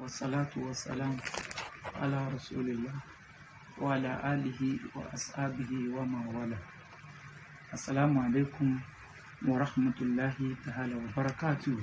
والصلاة والسلام على رسول الله وعلى آله وأصحابه ومن والاه السلام عليكم ورحمة الله تعالى وبركاته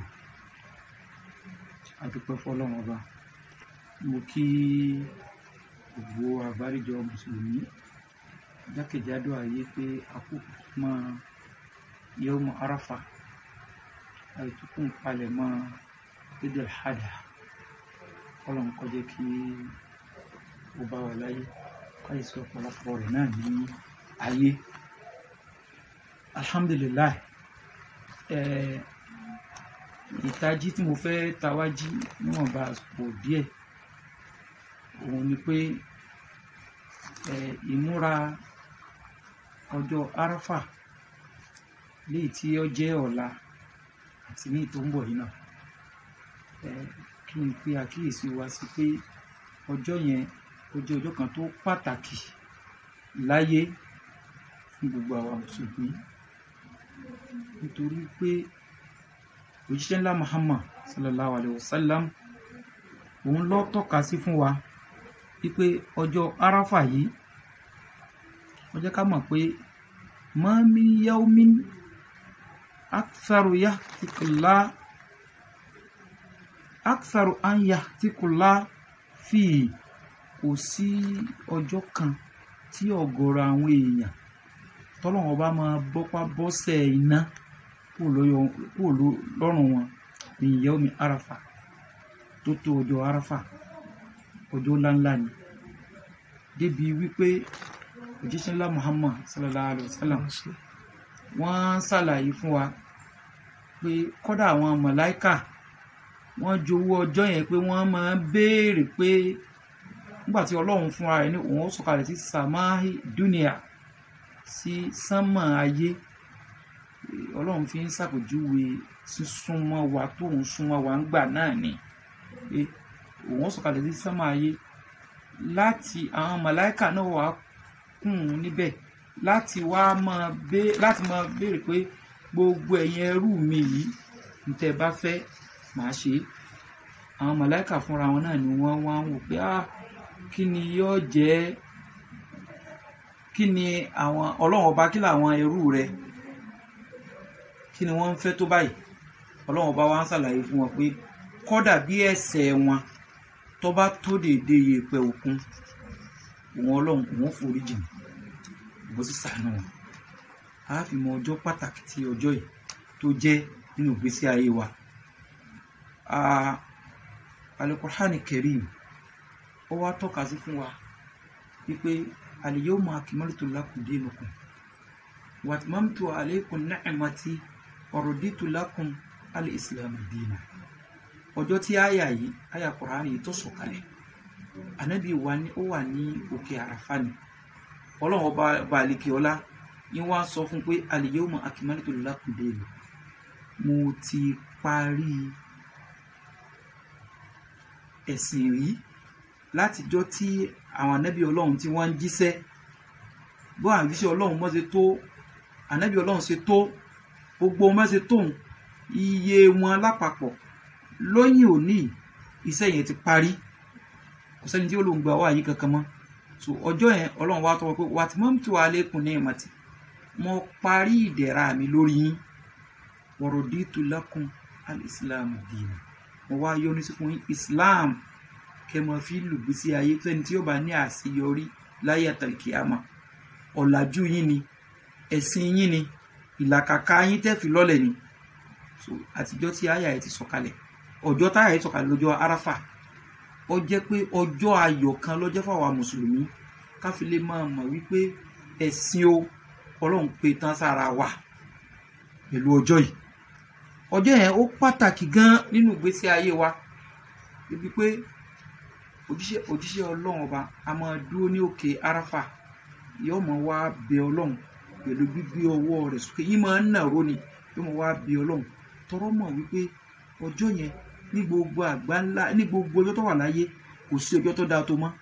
adúpẹ́ fọlọ́run ọba mo kí gbogbo àgbáríjọ mùsùlùmí jákèjádò ayé pé àkókò mọ́ yawmu arafa àìtúkùn palẹ̀ mọ́ idil hadha kọ́lọ̀ ń kọjá kí ó bá wà láyé káyìsí ọ̀pọ̀lọpọ̀ rẹ̀ náà ní ayé alhamdulillah eh, ìtají tí mo fẹ́ tawájí níwọ̀nba àsìkò díẹ̀ òun ni pé eh, ìmúra ọjọ́ arafa léyìí tí ó jẹ́ ọ̀la àti ní tó ń bọ̀ yìí náà eh, kí n pe àkíyèsí wa sí pé ọjọ́ yẹn ó jẹ́ ọjọ́ kan tó pàtàkì láyé fún gbogbo àwa mùsùlùmí nítorí pé òjíṣẹ́ ńlá Muhammad sallallahu alayhi wa sallam òun ló tọ́ka sí fún wa wípé ọjọ́ arafa yìí ó jẹ́ ká mọ̀ pé ma min yawmin aktharu yahtikula aktharu an yahtikula fi kò sí ọjọ́ kan tí ọ̀gọ̀rọ̀ àwọn èèyàn tọ́lọ́wọ́n bá máa bọ́pá bọ́sẹ̀ iná kúrò lọ́rùn wọn ní yawmi arafa tó tó ọjọ́ arafa ọjọ́ ńláńlá ni débi wípé òjíṣẹ́ ńlá muhammad sallallahu alayhi wa sallam wọ́n ṣàlàyé fún wa pé kọ́dà àwọn màláíkà wọ́n jowó ọjọ́ yẹn pé wọ́n máa ń béèrè pé nígbà tí ọlọ́run fúnra rẹ̀ ní òun ó sọ̀kalẹ̀ sí samahi dunia sí sánmà ayé ọlọ́run fi ń ṣàpèjúwe sísúnmọ́ wa tó ń súnmọ́ wa ń gbà náà ni pé òun ó sọ̀kalẹ̀ sí sánmà ayé láti àwọn màláíkà náà wà kùn ún níbẹ̀ láti wá máa bé láti máa béèrè pé gbogbo ẹ̀yin ẹrú mi yìí ní tẹ́ bá fẹ́ màá ṣe é àwọn màláíkà fúnra wọn náà ni wọ́n wá ń wò pé ah kí ni yóò jẹ́ kí ni àwọn ọlọ́run ọba kí làwọn ẹrú rẹ kí ni wọ́n ń fẹ́ tó báyìí ọlọ́run ọba wa ń ṣàlàyé fún wọn pé kọ́dà bí ẹ̀ṣẹ̀ wọn tó bá tó déédé yèèpẹ̀ òkun òun ọlọ́run òun forí jìn òun sì ṣàánú wọn a fi mọ ọjọ́ pàtàkì tí ọjọ́ yìí tó jẹ́ nínú ìgbésí ayé wa Al-Qur'ani Karim ó wá tọ́ka sí fún wa wípé al-yawma akmaltu lakum dinakum wa atmamtu alaykum ni'mati wa raditu lakum al-islam dina ọjọ́ tí àyà yìí àyà Kùránì yìí tó sọ̀kalẹ̀ ànábì wa ní ó wà ní òkè àràfà ni ọlọ́run ọba balẹ̀kì ọlá yín wá sọ fún pé al-yawma akmaltu lakum dinakum mo ti parí ẹ̀sìn rí látijọ́ tí àwọn ànábì ọlọ́run tí wọ́n ń jíṣẹ́ bó àwọn ìjíṣẹ́ ọlọ́run mọ́ ṣe tó ànábì ọlọ́run ṣe tó gbogbo wọn ṣe tóun iye wọn lápapọ̀ lóyìn òní iṣẹ́ yẹn ti parí kò sẹ́ni tí ó lòun gba wáyé kankan mọ́ so ọjọ́ yẹn ọlọ́run wá tọwọ́ pé wà tí mọ́mú tí wàá lékun ní ìmọ̀tì mo parí ìdẹ̀ra mi lórí yín wọ̀rọ̀ dìtú lakum al-islam dina mo wá yọ́nú sí fún yín islam kẹmọ fi lùgbésí ayé fẹ́ni tí ó bá ní àṣeyọrí láyé àtàkìyàmà ọ̀làjú yín ni ẹ̀sìn yín ni ìlàkàkà yín tẹ́fì lọ́lẹ̀ ni so àtijọ́ tí àyà yìí ti sọ̀kalẹ̀ ọjọ́ táyà yìí sọ̀kalẹ̀ lọ́jọ́ arafa ó jẹ́ pé ọjọ́ ayọ̀ kan lọ́jọ́ fáwa mùsùlùmí káfí lè máa mọ̀ wípé ẹ̀sìn o ọlọ́run pé tán sára wa pẹ̀lú ọjọ́ yìí ọjọ́ yẹn ó pàtàkì gan nínú ìgbésí ayé wa ibi pé òjíṣẹ́ òjíṣẹ́ ọlọ́run ọba a máa dúró ní òkè arafa yóò máa wá bẹ ọlọ́run pẹ̀lú gbígbé ọwọ́ rẹ̀ sókè yìí máa ń nàró ni yóò máa wá bẹ ọlọ́run tọrọ mọ̀ wípé ọjọ́ yẹn ní gbogbo àgbá ńlá ní gbogbo ọjọ́ tó wà láyé kò sí ọjọ́ tó dáa tó mọ́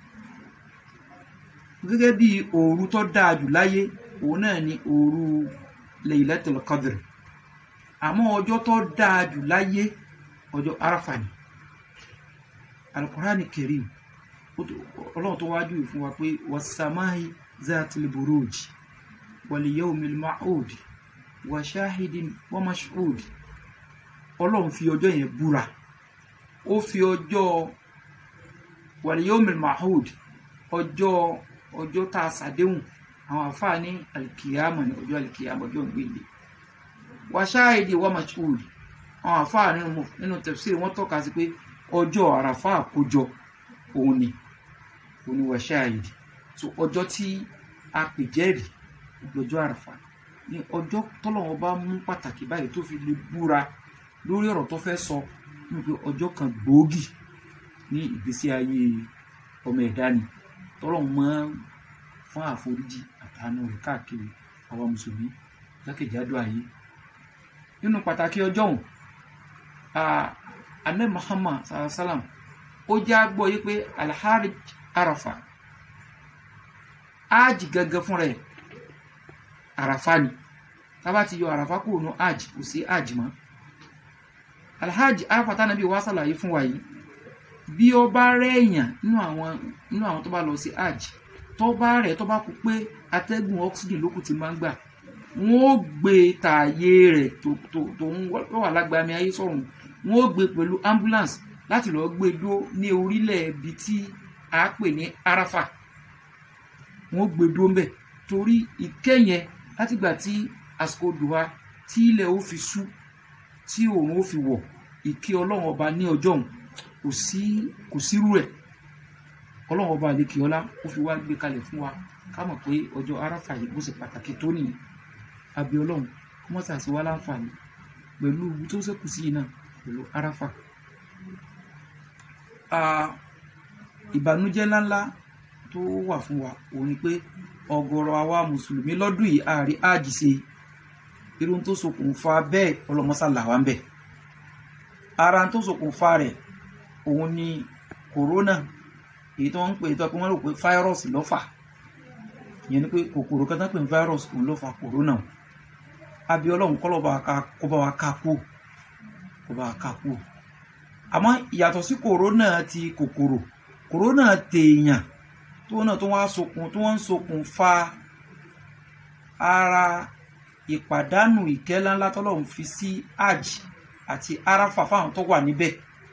gẹ́gẹ́ bí òru tó dáa jù láyé òun náà ni òru Laylatul Qadr àmọ́ ọjọ́ tó dáa jù láyé ọjọ́ arafa ni alukurani kerim ọlọ́run tó wájú yìí fún wa pé wasamahi zatil buruj wal yawmil ma'ud wa shahidin wa mashhud ọlọ́run fi ọjọ́ yẹn búra ó fi ọjọ́ wal yawmil ma'ud ọjọ́ ọjọ́ tá a ṣàdéhùn àwọn àfáà ní alikiyama ní ọjọ́ alikiyama ọjọ́ ìgbéǹde wa shahidi wa mashhud àwọn àfáà nínú tafsir wọ́n tọ́ka sí pé ọjọ́ àràfà àkójọ òun ni òun ni wa shahidi so ọjọ́ tí a pè jẹ́rìí lọ́jọ́ àràfà ní ọjọ́ tọ́lọ́wọ́n bá mú pàtàkì báyìí tó fi lè búra lórí ọ̀rọ̀ tó fẹ́ sọ ní pé ọjọ́ kan gbòógì ní ìgbésí ayé ọmọ ẹ̀dá ni tọ́lọ́wọ́n máa ń fún àforíjì àtàánú rẹ̀ káàkiri àwa mùsùlùmí jákèjádò ayé nínú pàtàkì ọjọ́ òun anẹ́ Muhammad sallam ó jẹ́ àgbọ̀ yìí pé alhari arafa áàjì gangan fúnra ẹ̀ àràfá ni tábà ti yọ àràfá kúrò ní áàjì kò sí áàjì mọ́ alhaji arafa tánàbí wá sàlàyé fún wa yìí bí ó bá rẹ̀yàn nínú àwọn nínú àwọn tó bá lọ sí áàjì tó bá rẹ̀ tó bá kú pé atẹ́gùn oxygen lókù ti máa ń gbà wọ́n ó gbé tààyè rẹ̀ tó tó tó ń wà lágbàmì ayé sọ̀rùn wọ́n ó gbé pẹ̀lú ambulance láti lọ́ọ́ gbé dó ní orílẹ̀ ibi tí a pè ní arafa wọ́n ó gbé dó ń bẹ̀ torí ìkẹyẹn látìgbà tí àsìkò dùwà tí ilẹ̀ ó fi ṣú tí òun ó fi wọ̀ ìkí ọlọ́run ọba ní ọjọ́ òun kò sí kò sírú ẹ̀ ọlọ́run ọba àlekè ọlá ó fi wá gbé kalẹ̀ fún wa ká mọ̀ pé ọjọ́ arafa yìí bó ṣe pàtàkì tó nìyí àbí ọlọ́run kí wọ́n ṣàṣì wá láǹfààní pẹ̀lú ibi tó ṣẹ́kù sí yìí náà pẹ̀lú arafa. ìbànújẹ́ ńláńlá tó wà fún wa òun ni pé ọ̀gọ̀rọ̀ àwa mùsùlùmí lọ́dún yìí àárí áàjì ṣe irun tó ṣokùnfà bẹ́ẹ̀ ọlọ́mọṣàlà wa ń bẹ̀. ara tó ṣokùnfà rẹ̀ òun ni kòrónà èyí tó ń pè tó pé wọ́n rò pé fáírọ́ọ̀sì ló fà ìyẹn ni pé kòkòrò kan tán pè ní fáírọ́ọ̀sì òun ló fa kòrónà àbí ọlọ́run kọ́ lọ́ba kó bá wa ká kú kó bá wa ká kú àmọ́ ìyàtọ̀ sí kòrónà ti kòkòrò kòrónà tèèyàn tó náà tó wá sokùn tó wọ́n ń sokùn fa ara ìpàdánù ìkẹ́ ńláńlá tọ́lọ́run fi sí hajj àti arafa fáwọn tó wà níbẹ̀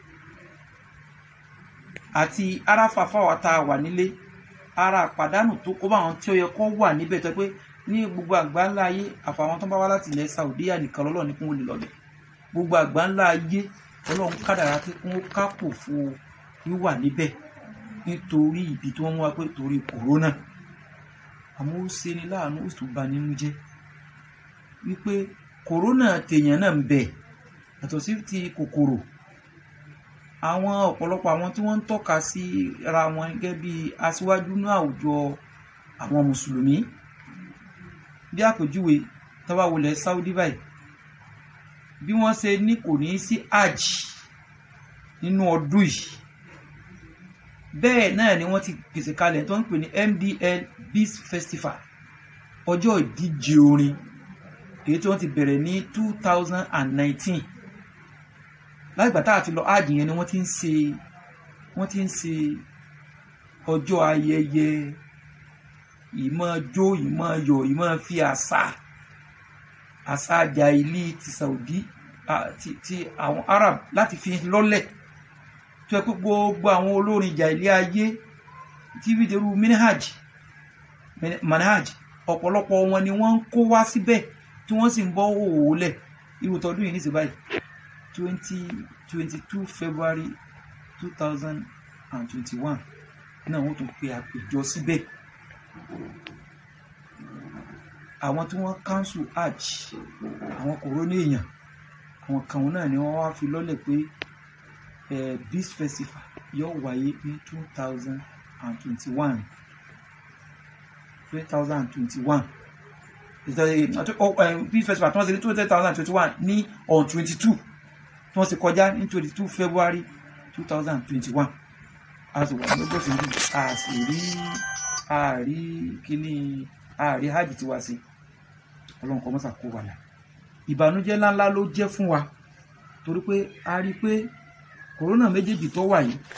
àti arafa fáwọn tá a wà nílé ara àpàdánù tó kó bá àwọn tí ó yẹ kó wà níbẹ̀ tó pé ní gbogbo àgbáńlá ayé àfàwọn tó bá wá láti ilẹ̀ Saudiya nìkan lọ́lọ́ ní kún ó lè lọ́bẹ̀ gbogbo àgbáńlá ayé ọlọ́run kádàrá pé kún ó kápò fún wíwà níbẹ̀ nítorí ibi tí wọ́n mú wa pé torí kòrónà àmọ́ ó ṣe ni láàánú ó sì bà nínú jẹ́ wípé kòrónà tèèyàn náà ń bẹ yàtọ̀ sí ti kòkòrò àwọn ọ̀pọ̀lọpọ̀ àwọn tí wọ́n ń tọ́ka sí ra wọn gẹ́gẹ́ bí aṣíwájú ní àwùjọ àwọn mùsùlùmí bí àpèjúwe tọ́wá wọlé Saudi báyìí bí wọ́n ṣe ní kò ní sí hajj nínú ọdún yìí bẹ́ẹ̀ náà ni wọ́n ti pèsè kalẹ̀ tó ń pè ní MDL Beats Festival ọjọ́ ìdíje orin èyí tí wọ́n ti bẹ̀rẹ̀ ní two thousand and nineteen láìgbà tá a ti lọ hajj yẹn ni wọ́n ti ń ṣe wọ́n ti ń ṣe ọjọ́ ayẹyẹ ìmọ̀ jó ìmọ̀ yọ̀ ìmọ̀ fi àṣà àṣà jàìlì ti Saudi ti ti àwọn Arab láti fi lọ́lẹ̀ tó yẹ pé gbogbo àwọn olórin jàìlì ayé tí fìdírú minhaj manhaj ọ̀pọ̀lọpọ̀ wọn ni wọ́n ń kó wá síbẹ̀ tí wọ́n sì ń bọ́ òwò lẹ̀ irú tọdún yìí ní ìsìnbáyìí twenty twenty two February two thousand and twenty one náà wọ́n tún pe àpèjọ síbẹ̀ àwọn tí wọ́n cancel hajj àwọn kòrónà èèyàn àwọn kan náà ni wọ́n wá fi lọ́lẹ̀ pé Beats Festival yóò wáyé ní two thousand and twenty one two thousand and twenty one Beats Festival tí wọ́n ṣe ní two thousand and twenty one ní on twenty two tí wọ́n ṣe kọjá ní twenty two February two thousand and twenty one a sì wà lọ́gbọ̀n sí ibi a sì rí àárí kíní àárí hajj tí wá sí ọlọ́run kọ́ mọ́sà kó wà lá ìbànújẹ́ ńláńlá ló jẹ́ fún wa torí pé a rí i pé kòrónà méjèèjì tó wà yìí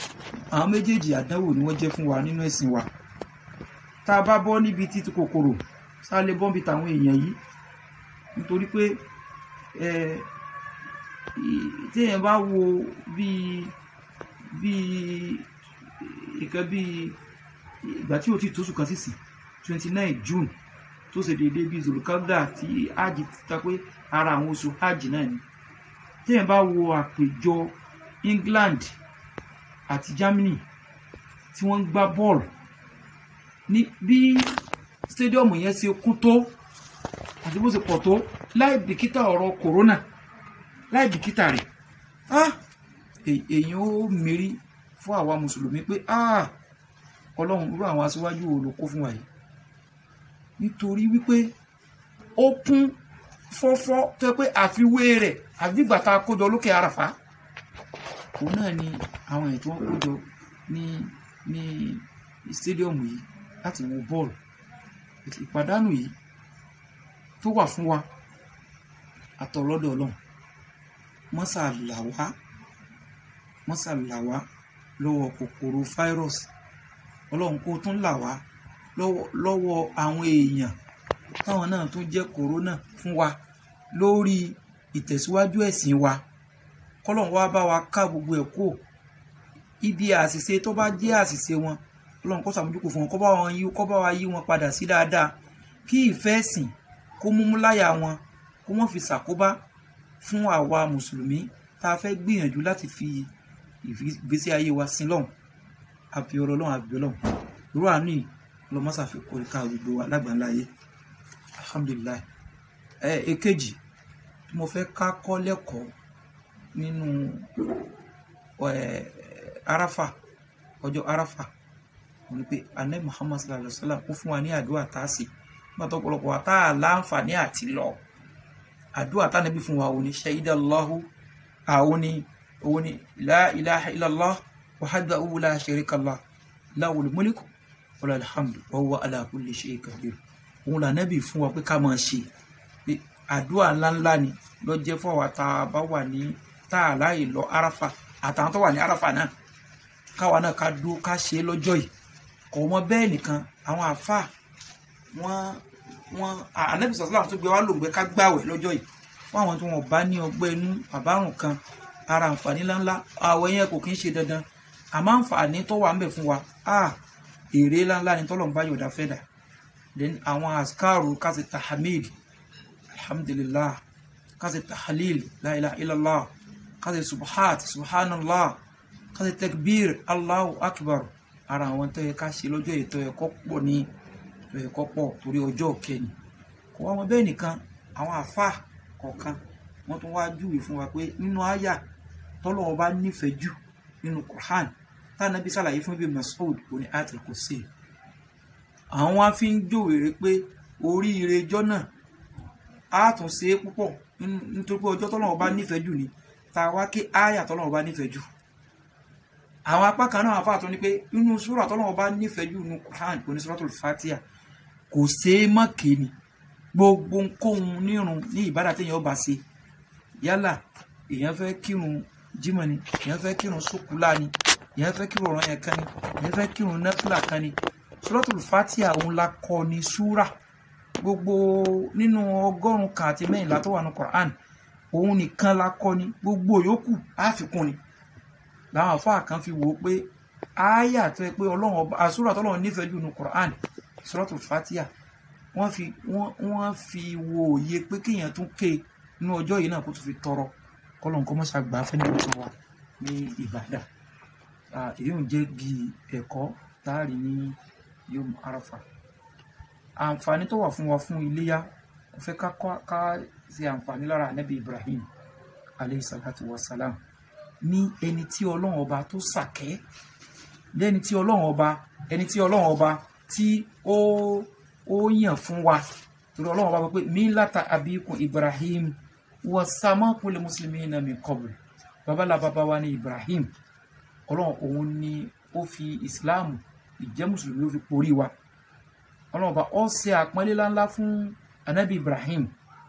àwọn méjèèjì àdánwò ni wọ́n jẹ́ fún wa nínú ẹ̀sìn wa tá a bá bọ́ níbi títí kòkòrò sá lè bọ́ níbi tàwọn èèyàn yìí nítorí pé ẹ téèyàn bá wo bíi bíi ìkan bíi ìgbà tí o ti tóṣù kan sísìn twenty nine june tó ṣe déédéé bíi zulukada tí hajj ti ta pé ara àwọn oṣù hajj náà ni téèyàn bá wo àpèjọ england àti germany tí wọ́n ń gbá bọ́ọ̀lù ní bí stadium yẹn ṣe kún tó àti bó ṣe pọ̀ tó láì bìkítà ọ̀rọ̀ corona láì bìkítà rẹ̀ ah èèyàn ó mérí fún àwa mùsùlùmí pé ah ọlọ́run irú àwọn aṣíwájú wo ló kó fún wa yìí nítorí wípé ó kún fọ́fọ́ tó yẹ pé àfiwé rẹ̀ àbígbà tá a kójọ lókè àràfá òun náà ni àwọn èèyàn tí wọ́n kójọ ní ní stadium yìí láti wo bọ́ọ̀lù ìpàdánù yìí tó wà fún wa àtọ̀lọ́dọ̀ ọlọ́run mọ́sà là wá mọ́sà là wá lọ́wọ́ kòkòrò fáírọ́ọ̀sì ọlọ́run kó tún là wá lọ́wọ́ àwọn èèyàn táwọn náà tún jẹ́ kòrónà fún wa lórí ìtẹ̀síwájú ẹ̀sìn wa kọ́lọ́run wá bá wa ká gbogbo ẹ̀ kó ibi àṣìṣe tó bá jẹ́ àṣìṣe wọn ọlọ́run kó ṣàmójúkò fún wọn kó bá wọn yí kó bá wa yí wọn padà sí dáadáa kí ìfẹ́ ẹ̀sìn kó múmú láyà wọn kó wọ́n fi ṣàkóbá fún àwa mùsùlùmí tá a fẹ́ gbìyànjú láti fi ìgbésí ayé wa sin lọ́hùn àfi ọ̀rọ̀ ọlọ́run àbí ọlọ́run irú àánú yìí lọ́mọ́sà fi kórè ká gbogbo wa lágbàńlá ayé alhamdulilayi ẹ èkejì tí mo fẹ́ ká kọ́ lẹ́kọ̀ọ́ nínú arafa ọjọ́ arafa wọ́n ní pé anabi muhammad sallallahu alayhi wa sallam ó fún wa ní àdúrà tá a sì nígbà tó pọ̀lọpọ̀ wa tá a láǹfààní àti lọ àdúrà tá a nàbí fún wa òní ṣayídà allahu àwọn ni òun ni la ilaha illallah wahdahu la sharika lah lahul mulku wa lahul hamdu wa huwa ala kulli shay'in qadir òun là nàbí fún wa pé ká máa ṣe pé àdúrà ńláńlá ni lọ jẹ́ fún àwa tá a bá wà ní tá a láàyè lọ arafa àtàwọn tó wà ní arafa náà káwa náà ká dúró ká ṣe é lọ́jọ́ yìí kò mọ bẹ́ẹ̀ nìkan àwọn àáfàá wọ́n wọ́n ànábì sọ̀tún tó gbé wá lòun pé ká gbàwẹ̀ lọ́jọ́ yìí fún àwọn tí wọ́n bá ní ọgbẹ́ inú àbárùn kan ara àǹfààní ńláńlá àwẹ̀ yẹn kò kí ń ṣe dandan àmọ́ àǹfààní tó wà ń bẹ̀ fún wa ah èrè ńláńlá ni tọ́lọ̀ ń bá yọ̀dá fẹ́ dà then àwọn àsìkáàrù kásì tahamid alhamdulillah kásì tahalil la ilaha illallah kásì subhat subhanallah kásì takbir allahu akbar ara àwọn tó yẹ ká ṣe lọ́jọ́ ètò ẹ̀kọ́ pọ̀ ní ẹ̀kọ́ pọ̀ torí ọjọ́ kẹni kò wá wọn bẹ́ẹ̀ nìkan àwọn àfáà kọ̀ọ̀kan wọ́n tún wá júwe fún wa pé nínú àyà tọ́lọ́wọ́ bá nífẹ̀ẹ́ jù nínú Qur'an tánàbí sàlàyé fún ibi Mas'ud òní Ayatul Kursi àwọn wá fi ń jòwèrè pé oríire ijọ́ náà á tún ṣe é púpọ̀ nítorí pé ọjọ́ tọ́lọ́wọ́ bá nífẹ̀ẹ́ jù ni tá a wá ké àyà tọ́lọ́wọ́ bá nífẹ̀ẹ́ jù àwọn apá kan náà àfáà tó ní pé nínú súrà tọ́lọ́wọ́ bá nífẹ̀ẹ́ jù nínú Qur'an òní Suratul Fatiha kò ṣeé mọ́ kéènì gbogbo nkóhun nírun ní ìbádà téèyàn bá ṣe yálà èèyàn fẹ́ kírun jímọ̀ ni èèyàn fẹ́ kírun sókúlá ni èèyàn fẹ́ kírun ọ̀ràn yẹn kan ni èèyàn fẹ́ kírun nẹ́fìlà kan ni Suratul Fatiha òun la kọ ní súrà gbogbo nínú ọgọ́rùn-ún kan àti mẹ́yìnlá tó wà ní Qur'an òun nìkan la kọ ni gbogbo yòókù àfikún ni làwọn àfáà kan fi wò ó pé ááyà tó yẹ pé ọlọ́run ọba àsúrà tọ́lọ́run nífẹ̀ẹ́ jù ní Qur'an Suratul Fatiha wọ́n fi wọ́n wọ́n fi wo òye pé kéèyàn tún ké inú ọjọ́ yìí náà kó tún fi tọrọ kọ́lọ́n kọ́ mọ́ṣá gbà fẹ́ níbi tó wà ní ìbàdàn èyí ò jẹ́ bí ẹ̀kọ́ táàrí ní yom arafa àǹfààní tó wà fún wa fún iléyà kò fẹ́ ká ká ṣe àǹfààní lára ànábì Ibrahim aleyhi salatu wa salam ní ẹni tí ọlọ́run ọba tó sàkẹ́ lẹ́ni tí ọlọ́run ọba ẹni tí ọlọ́run ọba tí ó ó yàn fún wa torí ọlọ́run ọba pé mílàtà abíkun Ibrahim wa samakum lil muslimina min qabl babalá bàbá wa ní Ibrahim ọlọ́run òun ni ó fi Islam ìjẹ́ mùsùlùmí ó fi porí wa ọlọ́run ọba ó ṣe àpọ́nlé ńláńlá fún anabi Ibrahim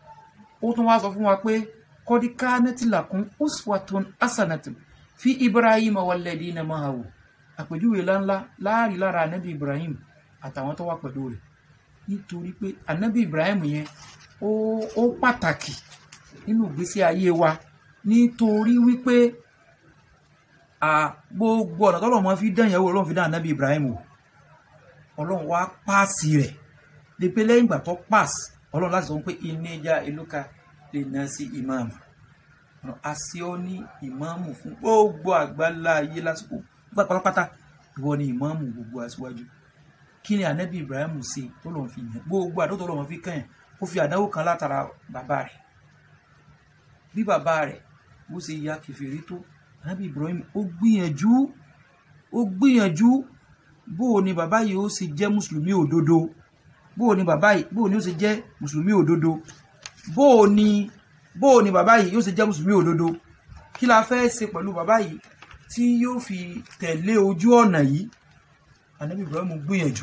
ó tún wá sọ fún wa pé qad kanat lakum uswatun hasanatun fi Ibrahim walladina ma'ahu àpèjúwe ńláńlá láàrin lára anabi ibrahim àtàwọn tó wà pẹ̀lú rẹ̀ nítorí pé anabi ibrahim yẹn ó ó pàtàkì nínú ìgbésí ayé wa nítorí wípé à gbogbo ọ̀nà tọ́lọ̀ mọ́ fi dán ìyàwó ọlọ́run fi dán anabi ibrahim wò ọlọ́run wá páàsì rẹ̀ lè pé lẹ́yìn ìgbà tó páàsì ọlọ́run láti sọ pé inéjà ìlúka lè ná sí ìmáàmù àṣẹ ọ ní ìmáàmù fún gbogbo àgbálá ayé lásìkò pátápátá ìwọ ni ìmáàmù gbogbo aṣíwájú kí ni anabi ibrahim ṣe tó lọ́n fi yàn gbogbo àdó tó lọ́n fi kàn yàn ó fi àdánwò kan látara bàbá rẹ̀ bí bàbá rẹ̀ bó ṣe ya kẹfìrí tó anabi ibrahim ó gbìyànjú ó gbìyànjú bó o ní bàbá yìí ó sì jẹ́ mùsùlùmí òdodo bó o ní bàbá yìí bó o ní ó sì jẹ́ mùsùlùmí òdodo bó o ní bó o ní bàbá yìí yóò ṣe jẹ́ mùsùlùmí òdodo kí la fẹ́ ṣe pẹ̀lú bàbá yìí tí yóò fi tẹ̀lé ojú ọ̀nà yìí anabi ibrahim gbìyànjú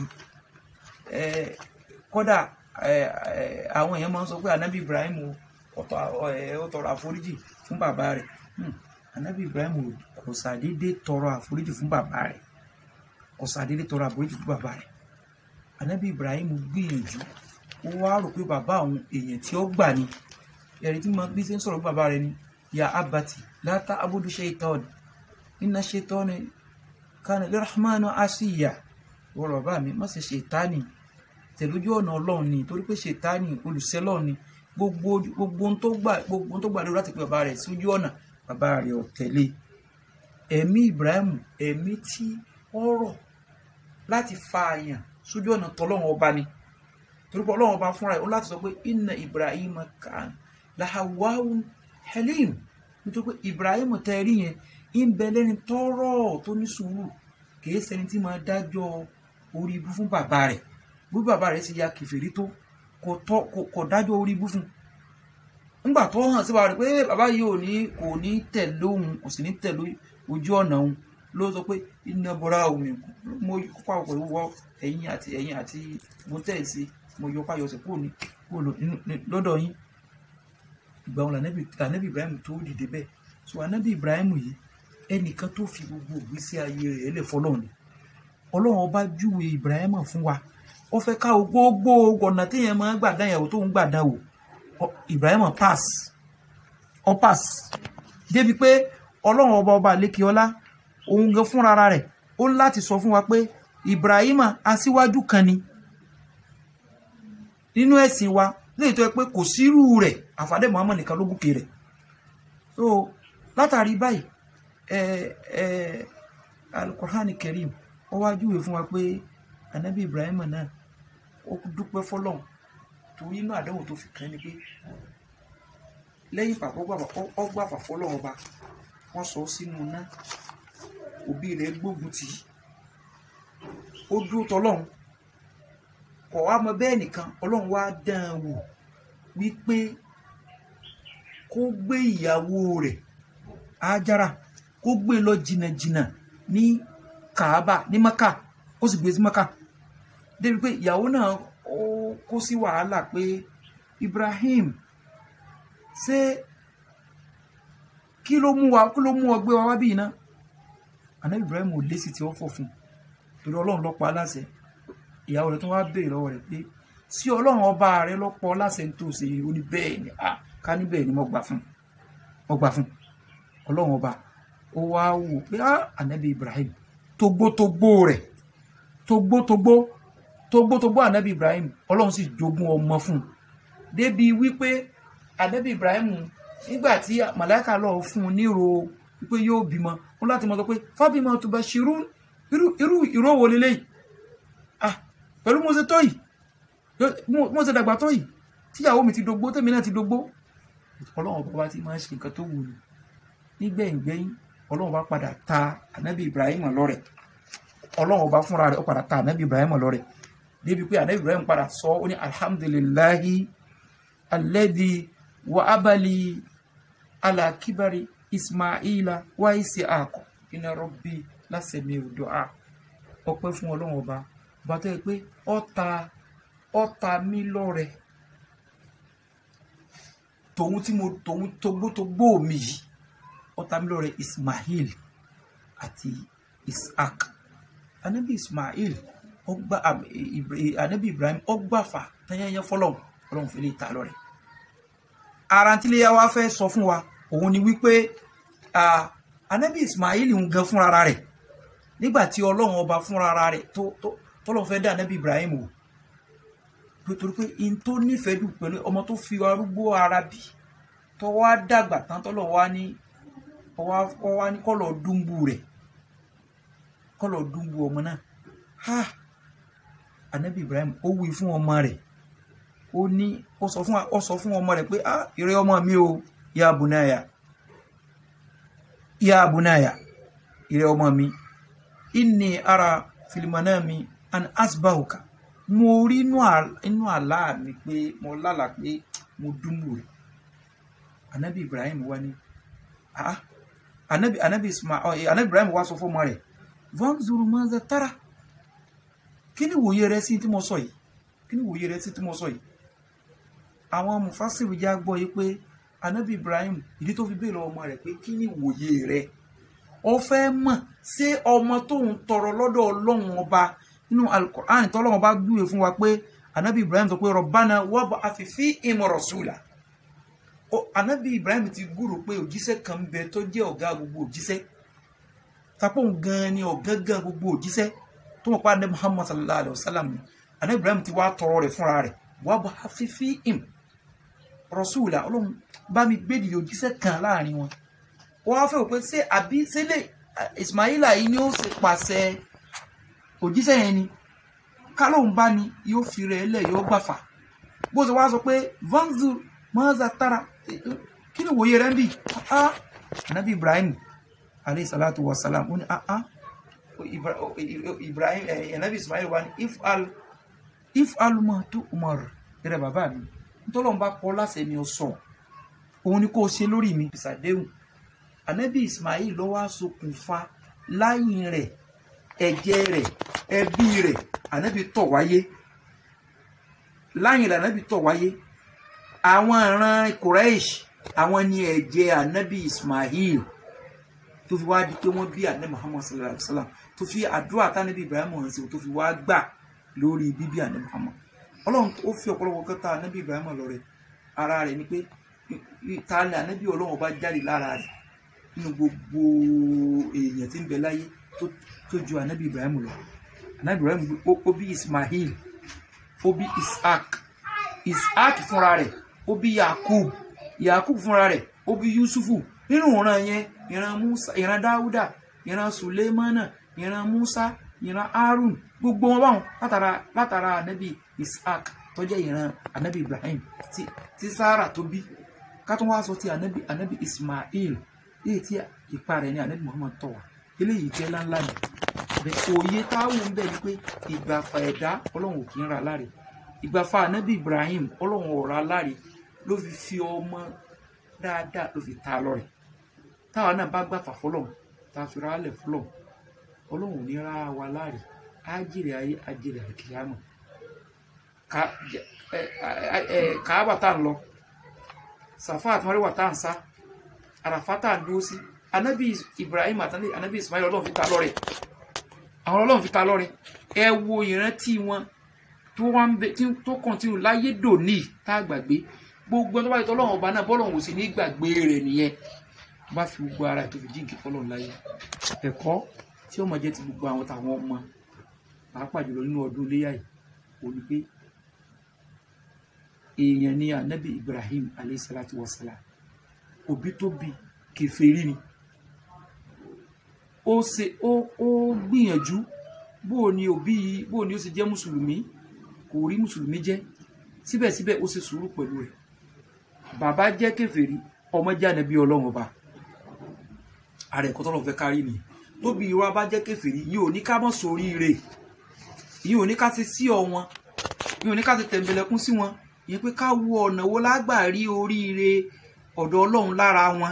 kódà àwọn èèyàn máa ń sọ pé anabi ibrahim ó tọrọ àforíjì fún bàbá rẹ̀ anabi ibrahim kò sàdédé tọrọ àforíjì fún bàbá rẹ̀ kò sàdédé tọrọ àforíjì fún bàbá rẹ̀ anabi ibrahim gbìyànjú ó wá rò pé bàbá àwọn èèyàn tí ó gbà ni ẹ̀rí tí mo bí ṣe ń sọ̀rọ̀ bàbá rẹ̀ ni ya abati láta abudu shaitan inna shaitan kana lirahmanu asiya wọ́n bàbá mi má ṣe ṣètánì tẹ̀lójú ọ̀nà ọlọ́run ni torí pé ṣètánì olùsẹ́lọ̀ ni gbogbo gbogbo tó gbà gbogbo tó gbà lórí láti pe bàbá rẹ̀ sójú ọ̀nà bàbá rẹ̀ ò tẹ̀lé ẹ̀mí Ibrahim ẹ̀mí tí ọ̀rọ̀ láti fa àyàn sójú ọ̀nà tọ́lọ́run ọba ni torí pé ọlọ́run ọba fúnra ẹ̀ ó láti sọ pé inna Ibrahim kan lahawahun halim nítorí pé Ibrahim tẹ́ rí yẹn ń bẹ lẹ́ni tọ́rọ̀ tó ní sùúrù kìí ṣẹni tí máa dájọ́ orí ibú fún bàbá rẹ̀ bí bàbá rẹ̀ ti ya kẹfìrí tó kò dájọ́ orí ibú fún nígbà tó hàn sí bàbá rẹ̀ pé bàbá yìí ò ní kò ní tẹ̀lé òun kò sì ní tẹ̀lé ojú ọ̀nà òun ló sọ pé iná bọ́ra omi mo kópa pẹ̀lú wọ ẹ̀yìn àti ẹ̀yìn àti mo tẹ̀ sí mo yọ páyọsẹ̀ kúrò ní kúrò lọ́dọ̀ yín ìgbà wọn lànàbì Ibrahim tó dìde bẹ́ẹ̀ so ànàbì Ibrahim yìí ẹnìkan tó fi gbogbo ìgbésí ayé rẹ̀ lẹ̀ fọlọ́run ni ọlọ́run ọba júwe Ibrahim fún wa ó fẹ́ ká gbogbo ọ̀nà téèyàn máa ń gbà dán ìyàwó tó ń gbà dán wò Ibrahim pass ọ pass débi pé ọlọ́run ọba ọba lẹ́kìọ́lá òun gan fúnra rẹ̀ ó láti sọ fún wa pé Ibrahim aṣíwájú kan ni nínú ẹ̀sìn wa léyìí tó yẹ pé kò sírú rẹ̀ àfàdé Muhammad nìkan ló gòkè rẹ̀ so látàrí báyìí ẹ ẹ alukur'an kerim ó wá júwe fún wa pé anabi ibrahim náà ó dúpẹ́ fọ́lọ́run torí inú àdánwò tó fi kàn ní pé lẹ́yìn pàpọ̀ ọgbà fàfọ́lọ́run ọba wọ́n sọ sínú iná òbí rẹ̀ gbógun tì í ó dúró tọlọ́run kọ̀ wá mọ bẹ́ẹ̀ nìkan ọlọ́run wá dán an wò wípé kó gbé ìyàwó rẹ̀ ájára kó gbé lọ jìnnàjìnnà ní kaaba ní maka ó sì gbé sí maka débi pé ìyàwó náà ó kó sí wàhálà pé Ibrahim ṣé kí ló mú wa kí ló mú ọ gbé wa wá bí iná àná Ibrahim ò lé sí tí ó fọ fún torí Ọlọ́run ló pa á láṣẹ ìyàwó rẹ̀ tó wá béèrè lọ́wọ́ rẹ̀ pé sí Ọlọ́run ọba rẹ̀ ló pa ọ́ láṣẹ tó ṣe ó ní bẹ́ẹ̀ ni ká ní bẹ́ẹ̀ ni mo gbà fún mo gbà fún Ọlọ́run ọba ó wá wò pé á ànábì Ibrahim togbótogbó rẹ̀ togbótogbó togbótogbó ànábì Ibrahim Ọlọ́run sì jogún ọmọ fún un débi wípé ànábì Ibrahim nígbà tí màláìka lọ fún un níro wípé yóò bímọ wọn láti mọ sọ pé fábímọ tó bá ṣirú irú irú ìró wo leléyìí ah pẹ̀lú mo ṣe tó yìí mo ṣe dàgbà tó yìí tíyàwó mi ti dógbó tèmi náà ti dógbó Ọlọ́run ọba wa ti máa ń ṣe nǹkan tó wù ní nígbẹ̀yìngbẹ̀yìn ọlọ́run bá padà ta ànábì ibrahim lọ́rẹ̀ ọlọ́run ọba fúnra rẹ̀ ó padà ta ànábì ibrahim lọ́rẹ̀ débi pé ànábì ibrahim padà sọ ó ní alhamdulillahi alladhi wa abali ala kibari ismaila wa isiaka inna rabbi lásẹ̀mí du'a ọpẹ́ fún ọlọ́run ọba ọba tó yẹ pé ọta ọta mi lọ́rẹ̀ tòun tí mo tòun togbótogbó mi yìí ọ̀tàmílọ́rẹ̀ Ismail àti Isaac anabi ismail ọgbà anabi ibrahim ọgbàfà tanyanya fọlọ́n ọlọ́run fi lè ta lọ rẹ̀ ara tí lè wá fẹ́ sọ fún wa òun ni wípé anabi ismail ń gan fúnra rẹ̀ nígbà tí ọlọ́run ọba fúnra rẹ̀ tó tọ́lọ́run fẹ́ dá anabi ibrahim wò nítorí pé in tó nífẹ̀ẹ́ dùn pẹ̀lú ọmọ tó fi arúgbó ara bí tó wá dàgbà tán tọ́lọ̀ wá ní ọwá ní kọ́lọ̀ dúnbù rẹ̀ kọ́lọ̀ dúnbù ọmọ náà ha anabi ibrahim ó wí fún ọmọ rẹ̀ ó ní ó sọ fún ó sọ fún ọmọ rẹ̀ pé ah ìrẹ́ ọmọ mi o ya bunaya ya bunaya ìrẹ́ ọmọ mi inni ara filimanami an asbahuka mo rí inú àlá mi pé mo lálàá pé mo dúnbù rẹ̀ anabi ibrahim wá ní ah anabi anabi ismail anabi ibrahim wá sọ fọmọ rẹ̀ vanzuru maza tara kí ni wòye rẹ sí tí mo sọ yìí kí ni wòye rẹ sí tí mo sọ yìí àwọn mufasiru já gbọ́ yìí pé anabi ibrahim ìdí tó fi béèrè ọmọ rẹ̀ pé kí ni wòye rẹ ó fẹ́ mọ̀ ṣé ọmọ tóun tọrọ lọ́dọ̀ ọlọ́run ọba nínú alukur'an tọ́lọ́run ọba gbúwe fún wa pé anabi ibrahim sọ pé rọ̀bánà wọ́bọ̀ àfìfí ìmọ̀ rasula anabi ibrahim ti gúrò pé òjíṣẹ́ kan bẹ tó jẹ́ ọ̀gá gbogbo òjíṣẹ́ tapọ̀ gan ni ọ̀gángan gbogbo òjíṣẹ́ tó mọ̀ pé anabi muhammad sallallahu alayhi wa sallam anabi ibrahim ti wá tọrọ rẹ̀ fúnra rẹ̀ wọ́bọ̀ àfìfí im rasula ọlọ́run bá mi gbé dìde òjíṣẹ́ kan láàrin wọn wọ́n á fẹ́ wò pé ṣé àbí sílẹ̀ ismaila yìí ni ó ṣe pàṣẹ òjíṣẹ́ yẹn ni kálóhùn bá ní yóò fi rẹ̀ lẹ̀ yóò gbàfà bó ṣe wá sọ pé vanzur maza tara kí ni wòye rẹ̀ ń bì ah anabi ibrahim alayhi salatu wa salam ó ní ah ah ibrahim anabi ismail wa ní if al if al ma tu umar rẹ bàbá mi ntọ́lọ́n bá kọ́ láṣẹ mi ò sọ òun ni kò ṣe lórí mi ìsàdéhùn anabi ismail ló wá ṣokùnfà láyìn rẹ̀ ẹ̀jẹ̀ rẹ̀ ẹbí rẹ̀ anabi tọ̀ wáyé láyìn rẹ̀ anabi tọ̀ wáyé àwọn ìran Quraysh àwọn ni ẹ̀jẹ̀ anabi ismail tó fi wá di pé wọ́n bí anabi muhammad sallallahu alaihi wa sallam tó fi àdúrà tánàbí ibrahim hàn sí tó fi wá gbà lórí bíbí anabi muhammad ọlọ́run ó fi ọ̀pọ̀lọpọ̀ kẹta anabi ibrahim lọ rẹ̀ ara rẹ̀ ni pé ta ni anabi ọlọ́run ọba jáde lára rẹ̀ nínú gbogbo èèyàn tí ń bẹ láyé tó ju anabi ibrahim lọ anabi ibrahim ó bí ismail ó bí ishaq ishaq fúnra rẹ̀ ó bí yakub yakub fúnra rẹ̀ ó bí yusufu nínú ìran yẹn ìran musa ìran dáúdà ìran sulemana ìran musa ìran harun gbogbo wọn báwọn látara látara anabi ishaq tó jẹ́ ìran anabi ibrahim tí tí sarah tó bí ká tó wá sọ ti anabi anabi ismail èyí tí ipa rẹ̀ ní anabi muhammad tọ̀ wá eléyìí jẹ́ láńlá ni bẹ́ẹ̀ òye táwọn ń bẹ ni pé ìgbàfà ẹ̀dá ọlọ́run ò kì í ra láre ìgbàfà anabi ibrahim ọlọ́run ò ra láre ló fi fi ọmọ dáadáa ló fi ta lọ́rẹ̀ táwa náà bá gbàfà fọlọ́run tá a fi ra lẹ̀ fọlọ́run ọlọ́run ò ní ra wa láre ájèrè ayé ájèrè àkìyàmọ̀ kàábà tá à ń lọ sàfà àtúmọ̀rẹ́wà tá à ń sá àràfà tá à ń dúró sí anabi ibrahim àti anabi ismail ọlọ́run fi ta lọ́rẹ̀ àwọn ọlọ́run fi ta lọ́rẹ̀ ẹ wo ìrántí wọn tó wá ń bẹ tó kọ̀ntínú láyé dòní tá a gbàgbé gbogbo tó bá yẹ tọ́lọ́run ọba náà bọ́lọ́run ò sì ní gbàgbé rẹ̀ nìyẹn tó bá fi gbogbo ara ẹ̀ tó fi jíǹkì fọlọ́run láyé ẹ̀kọ́ tí ó mọ̀ jẹ́ ti gbogbo àwọn tàwọn ọmọ pàápàá jùlọ nínú ọdún iléyà yìí ò ní pé èèyàn ni anabi ibrahim aleyhisalatu wasalam òbí tó bí kèfèrí ni ó ṣe ó ó gbìyànjú bó o ní òbí yìí bó o ní ó ṣe jẹ́ mùsùlùmí kò rí mùsùlùmí jẹ́ síbẹ̀síbẹ̀ ó ṣe sùúrù pẹ̀lú rẹ̀ bàbá jẹ́ kèfèrí ọmọ jẹ́ ànábì ọlọ́run ọba ààrẹ ẹ̀kọ́ tọ́lọ́ fẹ́ kárí nìyẹn tóbi ìwà bá jẹ́ kèfèrí yìí ò ní ká mọ̀ sórí rẹ̀ yìí ò ní ká ṣe sí ọ wọn yìí ò ní ká ṣe tẹ̀m̀bẹ̀lẹ̀kún sí wọn yìí pé ká wo ọ̀nà wo lágbà rí oríire ọ̀dọ̀ ọlọ́run lára wọn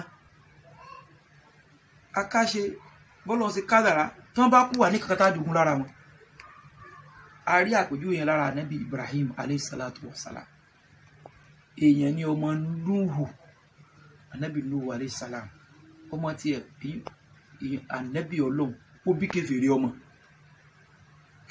akáṣe bọ́lọ̀ ṣe kádàrá tí wọ́n bá kú wà ní kankan tá a dùnkún lára wọn a rí àpèjúwe yẹn lára anabi ibrahim aleyhisalatu wasalam èèyàn ní ọmọ nuhu anabi nuhu aleyhisalam ọmọ tiẹ̀ anabi ọlọ́run ó bí kèfèrí ọmọ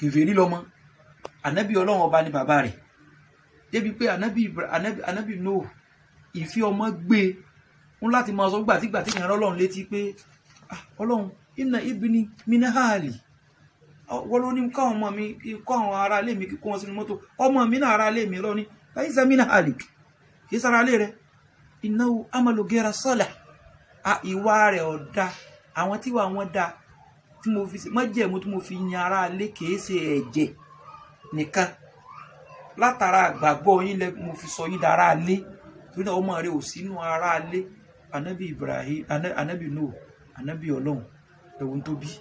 kèfèrí lọ́mọ ànábì ọlọ́run ọba ni bàbá rẹ̀ débi pé ànábì Ibra- ànábì ànábì Nuh ìfi ọmọ gbé ń láti máa sọ gbàtígbà tí ìyàrá ọlọ́run létí pé "Ah, ọlọ́run inna ibni min ahli wọ́n ló ní káwọn ọmọ mi kọ́ àwọn ará ilé mi kó wọn sínú mọ́tò ọmọ mi náà ará ilé mi lọ ní laysa min ahlik kì í sára ilé rẹ̀ innahu amalu ghayra salih a ìwà rẹ̀ ọ̀dà àwọn tíwà wọn dá tí mo fi mọ́jẹ̀mú tí mo fi yan ará ilé kìí ṣe ẹ̀jẹ̀ nìkan látara àgbàgbọ́ yín lẹ mo fi sọ yín dára ilé torí náà ọmọ rẹ̀ ò sínú ará ilé anabi Ibrahim ana- anabi Nuh anabi Ọlọ́run ẹ̀wọ̀n tó bí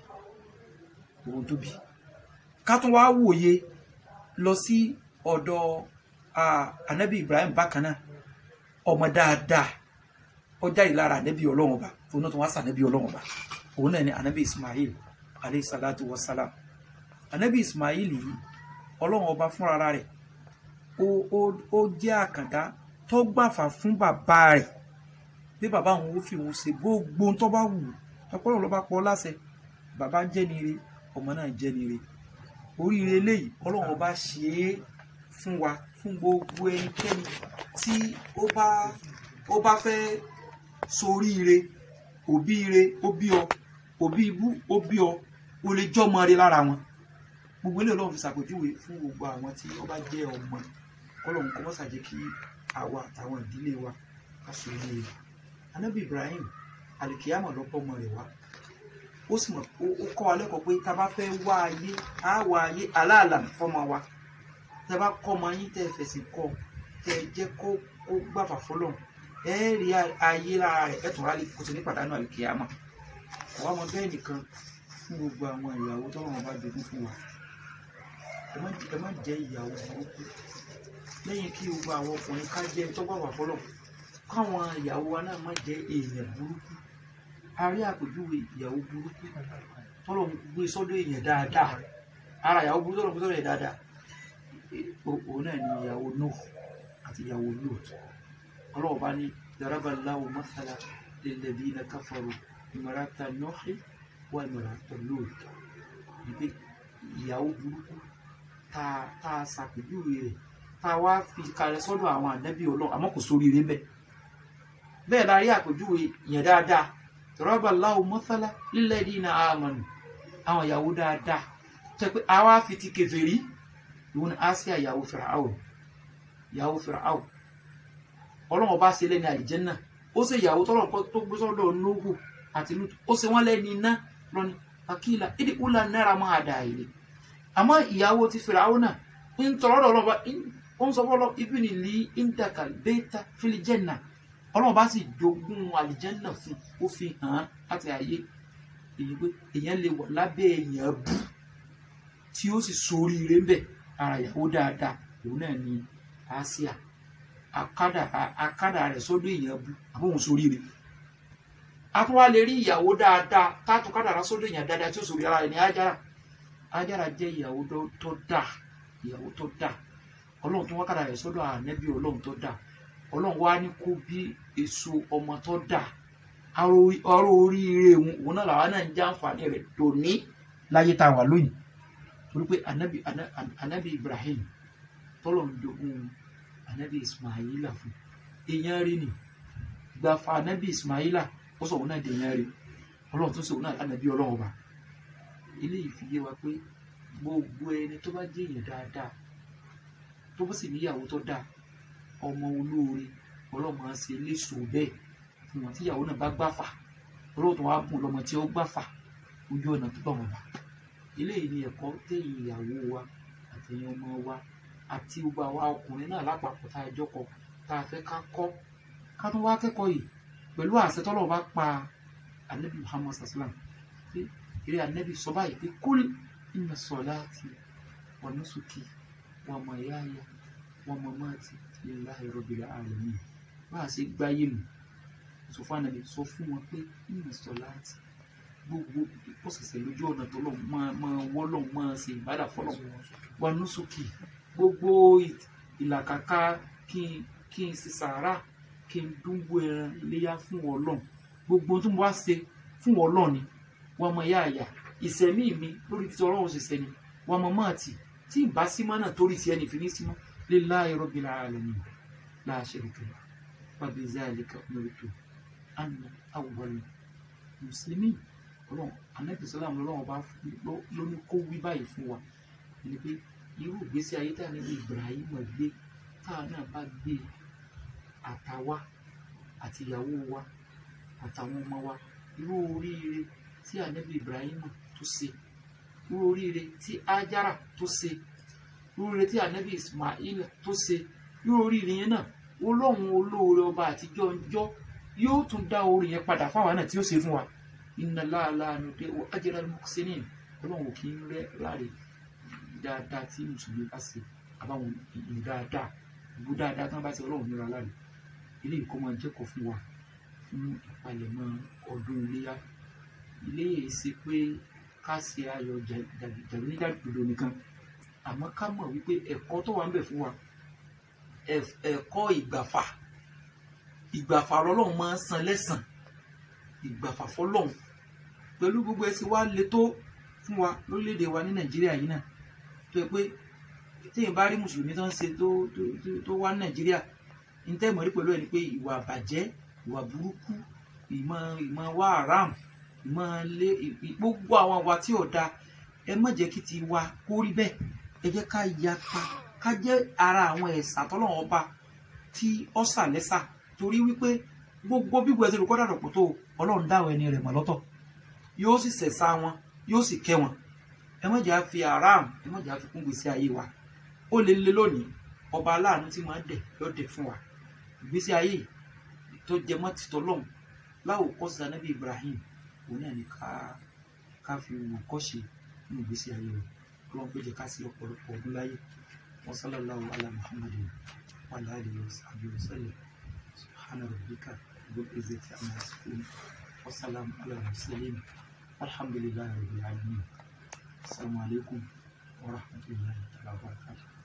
ẹ̀wọ̀n tó bí ká tún wá wòye lọ sí ọ̀dọ̀ ah, anabi Ibrahim bákan náà ọmọ dáadáa ó jáde lára anabi Ọlọ́run ọba òun náà tún wá sí anabi Ọlọ́run ọba òun náà ni anabi Ismail alayhi salatu wa salam anabi Ismail yìí Ọlọ́run ọba fúnra rẹ̀ ó ó ó jẹ́ àkàndá tó gbàfà fún bàbá rẹ̀ bí bàbá òun ó fi òun ṣe gbogbo ohun tó bá wù ú ọpọlọ ló bá pọ̀ láṣẹ bàbá jẹ́ ni ire ọmọ náà jẹ́ ni ire oríire eléyìí Ọlọ́run ọba ṣe é fún wa fún gbogbo ẹnikẹ́ni tí ó bá ó bá fẹ́ soríire òbí ire ó bí ọ òbí ibú ó bí ọ o lè jọmọ rẹ lára wọn gbogbo eléyìí Ọlọ́run fi ṣàpèjúwe fún gbogbo àwọn tí ó bá jẹ́ ọmọ Ọlọ́run kó mọ́ ṣàjẹ́ kí àwa àtàwọn ìdílé wa ká so ilé rẹ̀ anábì Ibrahim alikiyama lọ bọ́ ọmọ rẹ̀ wá ó sì mọ̀ ó ó kọ́ wa lẹ́kọ̀ọ́ pé tá a bá fẹ́ wá ayé á wá ayé aláàlà fọ́mọ wa tẹ́ bá kọ́ ọmọ yín tẹ́ fẹ̀sìn kọ́ tẹ́ jẹ́ kó kó gbàfà fọlọ́run ẹ rí ayé lára rẹ̀ ẹ̀ tún rálẹ̀ kó sì ní pàdánù alikiyama àwa ọmọ bẹ́ẹ̀ nìkan fún gbogbo àwọn ìyàwó tọ́lọ́run bá jogún fún wa ẹ má ẹ má jẹ́ ìyàwó burúkú lẹ́yìn kí gbogbo àwọn ọkùnrin ká jẹ́ tó bá wà fọlọ́ káwọn ìyàwó wa náà má jẹ́ èèyàn burúkú a rí àpèjúwe ìyàwó burúkú tọ́lọ̀ ń gbé sọ́dọ̀ èèyàn dáadáa ara ìyàwó burúkú tọ́lọ̀ ń gbé sọ́dọ̀ èèyàn dáadáa O- òun náà ni ìyàwó Nuh àti ìyàwó Lut ọlọ́wọ́ bá ní daraballahu mathala lilladhina kafaru imrata Nuhi wa imrata Lut ìpè ìyàwó burúkú tá a tá a ṣàpèjúwe rẹ̀ tá a wá fi kalẹ̀ sọ́dọ̀ àwọn ànábì ọlọ́run àmọ́ kò sórí rẹ̀ bẹ́ẹ̀ bẹ́ẹ̀ la rí àpèjúwe yẹn dáadáa daraballahu mathala lilladhina amanu àwọn ìyàwó dáadáa tó yẹ pé a wá fi ti kèfèrí ìwọ ni Asiya ìyàwó Fir'aun ìyàwó Fir'aun ọlọ́run ọba ṣe lẹ́ni àlìjẹ́nà ó ṣe ìyàwó tọ́lọ̀ tó gbé sọ́dọ̀ Nuhu àti Lut ó ṣe wọ́n lẹ́ni iná lọ́ni akíla ìdí ula náírà máa dà ilé àmọ́ ìyàwó ti Fir'aun náà ń tọrọ lọ́dọ̀ ọlọ́ba ó ń sọ fọ́lọ́ ibi ni lì indaka bẹ́ẹ̀ta filijanna ọlọ́run bá sì jogún àlìjẹ́nà fún ó fi hàn án láti ayé èyí pé èèyàn lè wà lábẹ́ èèyàn bù tí ó sì soríire ń bẹ̀ ara ìyàwó dáadáa òun náà ni Asia akádà akádà rẹ̀ sọ́dọ̀ èèyàn bù àbóhùn soríire a tún wá lè rí ìyàwó dáadáa tátù kádàrá sọ́dọ̀ èèyàn dáadáa tí ó soríire ara rẹ̀ ní Ájára Ájára jẹ́ ìyàwó tó- tó dáa ìyàwó tó dáa ọlọ́run tó wá kádàrá rẹ̀ sọ́dọ̀ ànẹ́bí ọlọ́run tó dáa ọlọ́run wá ní kó bí èso ọmọ tó dáa ọrọ̀ oríire òun òun náà làwọn náà ń jẹ àǹfààní rẹ̀ dòní láyé tá a wà lónìí torí pé anabi ana- anabi Ibrahim tọ́lọ̀ ń jogún anabi Ismaila fún èèyàn rí ni gbàfà anabi Ismaila ó sọ òun náà di èèyàn rí ọlọ́run tó sọ òun náà anabi ọlọ́run ọba eléyìí fi yé wa pé gbogbo ẹni tó bá jẹ́ èèyàn dáadáa tó bá sì níyàwó tó dáa ọmọ olóore ọlọ́mọ á ṣe léṣo bẹ́ẹ̀ fún wọn tíyàwó náà bá gbàfà olóòtú wa bùn lọmọ tí ó gbàfà ojú ọ̀nà tó bá wọn bá eléyìí ni ẹ̀kọ́ tẹ̀yìn ìyàwó wa àtẹ̀yìn ọmọ wa àti gbogbo àwa ọkùnrin náà lápapọ̀ tá a jọ kọ tá a fẹ́ ká kọ́ ká tún wá kẹ́kọ̀ọ́ yìí pẹ̀lú àṣẹ tọ́lọ̀ bá pa anabi muhammad sallam pé eré anabi sọ báyìí pé kúl inna salati wa nusuki wa mayaya wa mamati lillahi rabbil alamin bá a ṣe gbáyé nù sọ fún anabi sọ fún wọn pé inna salati gbogbo ìpọ̀sẹ̀sẹ̀ lójú ọ̀nà tó lọ máa máa wọ́lọ̀ máa ṣe ìbádà fọlọ̀ wa nusuki gbogbo ì- ìlàkàkà kí n kí n ṣe sàárà kí n dúnbò ẹran iléyà fún Ọlọ́run gbogbo tó ń wá ṣe fún Ọlọ́run ni wọ́n mọ ìyá àyà ìsẹ̀mí mi lórí tí Ọlọ́run ṣe sẹ́ni wa mamati tí n bá sí mọ́ náà torí tiẹ̀ nìfi ní sí mọ́ lillahi rabbil alamin la sharika lahu wa bizalika umirtu ana awwal muslimin ọlọ́run anabi sọláàmù lọ́wọ́ bá ló ní kó wí báyìí fún wa ni pé irú ìgbésí ayé tá a níbi Ibrahim gbé tá a náà bá gbé àtàwa àti ìyàwó wa àtàwọn ọmọ wa irú oríire tí anabi Ibrahim tó ṣe irú oríire tí Ajara tó ṣe irú oríire tí anabi Ismail tó ṣe irú oríire yẹn náà olóhùn olóore ọba àtijọ́ ọjọ́ yóò tún dá orí yẹn padà fáwọn náà tí ó ṣe fún wa inna láàlá nùdé wọ ajẹ́rẹ́ al-muhsinin ọlọ́run ò kì í rẹ́ láre dáadáa tí mùsùlùmí bá ṣe àbáwọn ìlú dáadáa ìlú dáadáa tí wọ́n bá ṣe ọlọ́run níra láre ilé ìkó máa jẹ́kọ̀ọ́ fún wa fún ìpalẹ̀mọ́ ọdún iléyà ilé yìí ṣe pé ká ṣe ayọ̀ jàdí nígbàgbọ́dọ̀ nìkan àmọ́ ká mọ̀ wípé ẹ̀kọ́ tó wà ń bẹ̀ fún wa ẹ̀kọ́ ìgbàfà ìgbàfà ọlọ́run máa ń san lẹ́sàn ìgbàfà fọlọ́run pẹ̀lú gbogbo ẹsẹ̀ wa le tó fún wa lórílẹ̀‐èdè wa ní nàìjíríà yìí náà tó yẹ pé téèyàn bá rí mùsùlùmí tó ń ṣe tó tó wá ní nàìjíríà ní tẹ́ ìmọ̀rí pẹ̀lú ẹ̀ ni pé ìwà àbàjẹ́ ìwà burúkú ìmọ̀ ìmọ̀ wá haram ìmọ̀ lé gbogbo àwọn àwa tí ò da ẹ má jẹ́ kí ti wa kó rí bẹ́ẹ̀ ẹ jẹ́ ká yapa ká jẹ́ ara àwọn ẹ̀sà tọ́lọ́wọ́n ọba tí ó sà lẹ́sà torí wípé gbogbo bíbu ẹsẹ̀ olùkọ́ dàdọ̀ pọ̀ tó ọlọ́run dáwọn ẹni rẹ̀ mọ̀ lọ́tọ̀ yóò sì sẹ̀sà wọn yóò sì kẹ́ wọn ẹ má jà fi aram ẹ má jà fi kún gbèsè ayé wa ó lè lé lónìí ọba aláàánú tí máa ń dẹ̀ yóò dẹ̀ fún wa ìgbésí ayé tó jẹ mọ́ títọ́ lọ́hùn láwòkọ́ sí anábì Ibrahim òun náà ní ká ká fi wò kọ́ṣe nínú ìgbésí ayé rẹ̀ ọlọ́run pé jẹ́ ká sí ọ̀pọ̀lọpọ̀ ọdún láyé wa sallallahu ala Muhammadin wa ala alihi wa sahbihi wa sallam subhana rabbika rabbil izzati amma yasifun wa salamun ala al-mursalin alhamdulillahi rabbil alamin assalamu alaikum wa rahmatullahi wa barakatuh